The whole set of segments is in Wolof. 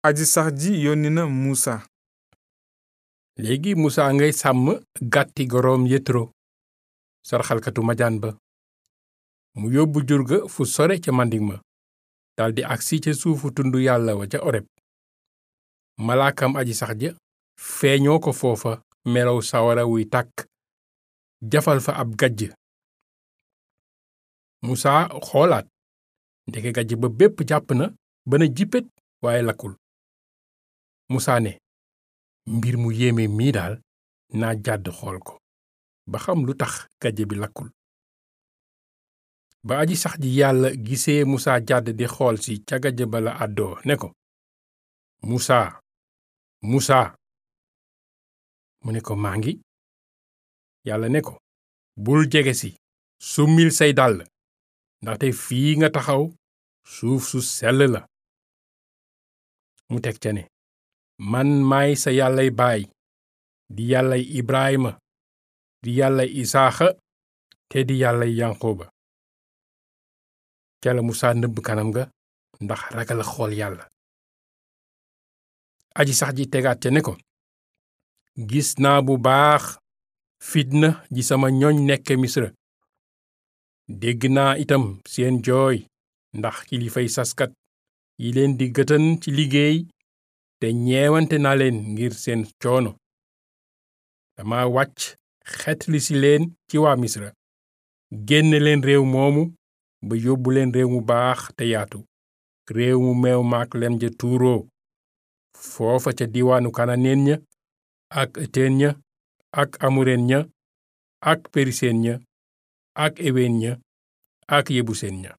aji sax ji yónni na muusa léegi musaa ngay sàmm gàtti goroom yetro sarxalkatu majaan ba mu yóbbu jur ga fu sore ca mandig ma daldi agsi ca suufu tund yàlla wa ca oreb malaakam aji sax ja feeñoo ko foofa melow sawara wuy tàkk jafal fa ab gajj musaa xoolaat ndeke gajj ba bépp jàpp na ba na jippét waaye lakkul musaa ne mbir mu yéeme mii daal naa jàdd xool ko ba xam lu tax gajj bi lakkul ba aji sax ji yàlla gisee musaa jàdd di xool si ca gajj ba la àddoo ne ko musaa musaa mu ne ko maa ngi yàlla ne ko bul jege si summil say dàll ndaxte fii nga taxaw suuf su sell la mu teg ca ne man maay sa yàllay baay di yàllay ibrahima di yàllay isaaxa te di yàllay yanqooba ca la musaa nëbb kanam ga ndax ragal xool yàlla aji sax ji tegaat ca ne ko gis naa bu baax fitna ji sama ñoñ nekke misra dégg naa itam seen jooy ndax kilifay saskat yi leen di gëtën ci liggéey te ñeewante naa leen ngir seen coono dama wàcc xetli si leen ci waa misra génne leen réew moomu ba yóbbu leen réew mu baax te yaatu réew mu meew maak lem ja tuuroo foofa ca diwaanu kananeen ña ak ëteen ña ak amureen ña ak periseen ña ak eween ña ak yebuseen ña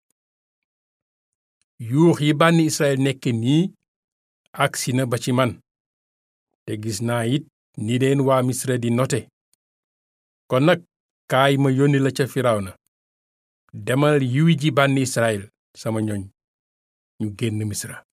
yuux yi bànni israel nekk nii agsi na ba ci man te gis naa it ni leen waa misra di note kon nag kaay ma yónni la ca firawna demal yiwi ji bànni israel sama ñoñ ñu génn misra